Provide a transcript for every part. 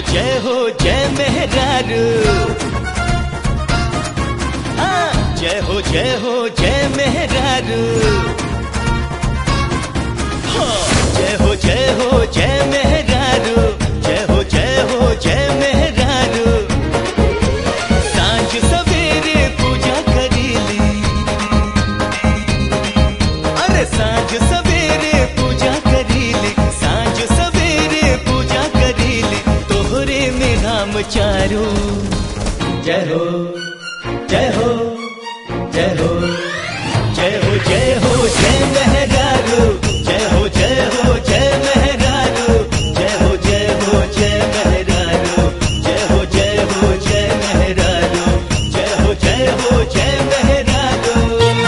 जय हो जय मेहरारू हाँ, जय हो जय हो जय मेहरारू हाँ, जय हो जय हो जय मेहरारू जय हो जय हो जय मेहरारू सांझ सवेरे पूजा करीली अरे सांझ सवेरे पूजा करीली सांझ सवेरे पूजा करीली तोहरे में नाम चारू जय हो जय हो जय हो जय हो जय हो जय मेहरारू जय हो जय हो जय मेहरारू जय हो जय हो जय मेहरारू जय हो जय हो जय मेहरारू जय हो जय हो जय मेहरारू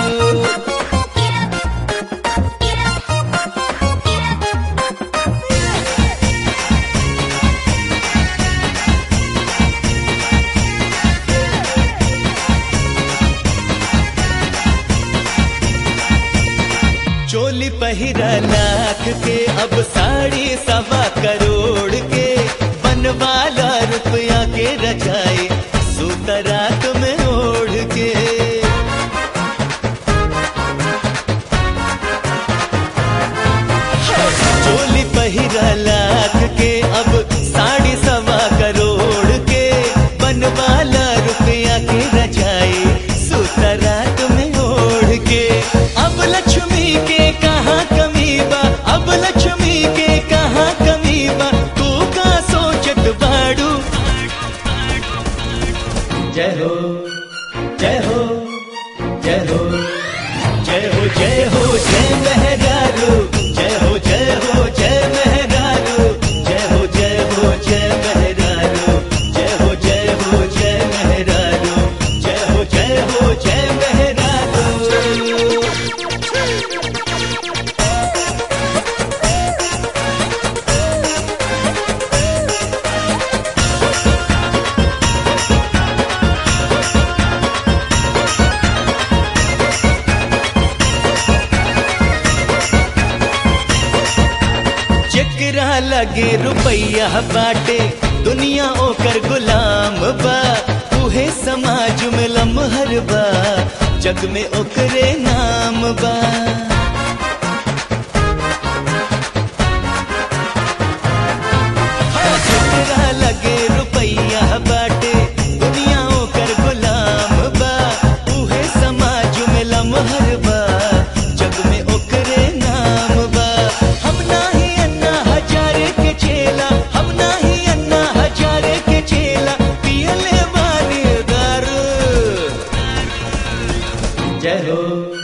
चोली पहिरा लाख के अब साड़ी सवा करोड़ के बनवाला रुपया के रचाए सुतरात में ओढ़ के चोली पहिरा लाख के अब साड़ी सवा करोड़ के बनवाला रुपया के रचाए सुतरात में ओढ़ के अब लक्ष्मी के कहाँ कमी बा अब लक्ष्मी के कहाँ कमी बा तू का सोचत बाड़ू जय हो जय हो जय हो जय हो जय हो जय मेहरारू जय हो जय हो जय मेहरारू जय हो जय हो जय मेहरारू जय हो जय हो जय मेहरारू जय हो जय हो जय मेहरारू जेकरा लगे रुपैया बाटे दुनिया ओकर गुलाम बा उहे समाज में लमहर बा जग में ओकरे नाम बा जेकरा लगे रुपैया बाटे दुनिया ओकर गुलाम बा उहे समाज में लमहर बा जग में ओकरे नाम बा हम नाही अन्ना हजारे के चेला हम नाही अन्ना हजारे के चेला पियले बानी दारू जय हो